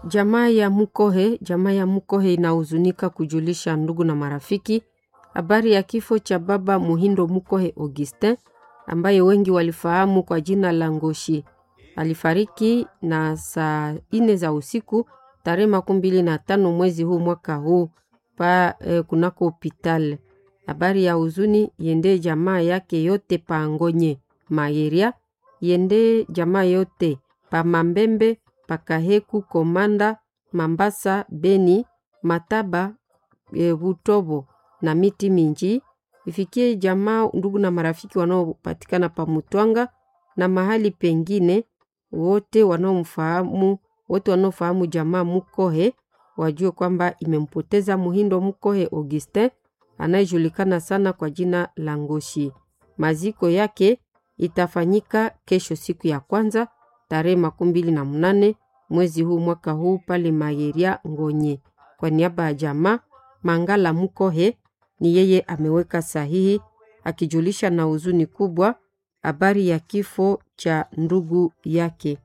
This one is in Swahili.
Jamaa ya Mukohe, jamaa ya Mukohe inahuzunika kujulisha ndugu na marafiki habari ya kifo cha baba Muhindo Mukohe Augustin ambaye wengi walifahamu kwa jina la Ngoshi. Alifariki na saa ine za usiku tarehe makumi mbili na tano mwezi huu mwaka huu pa eh, kunako hopital. Habari ya huzuni yende jamaa yake yote pa Ngonye Mayeria, yende jamaa yote pa Mambembe, pa Kaheku, Komanda, Mambasa, Beni, Mataba, e, Butobo na miti minji. Ifikie jamaa ndugu na marafiki wanaopatikana pa Mutwanga na mahali pengine, wote wanaomfahamu wote wanaofahamu jamaa Mukohe wajue kwamba imempoteza Muhindo Mukohe Augustin anayejulikana sana kwa jina la Ngoshi. Maziko yake itafanyika kesho siku ya kwanza tarehe makumi mbili na mnane mwezi huu mwaka huu pale Mayeria Ngonye. Kwa niaba ya jamaa Mangala Mukohe ni yeye ameweka sahihi akijulisha na huzuni kubwa habari ya kifo cha ndugu yake.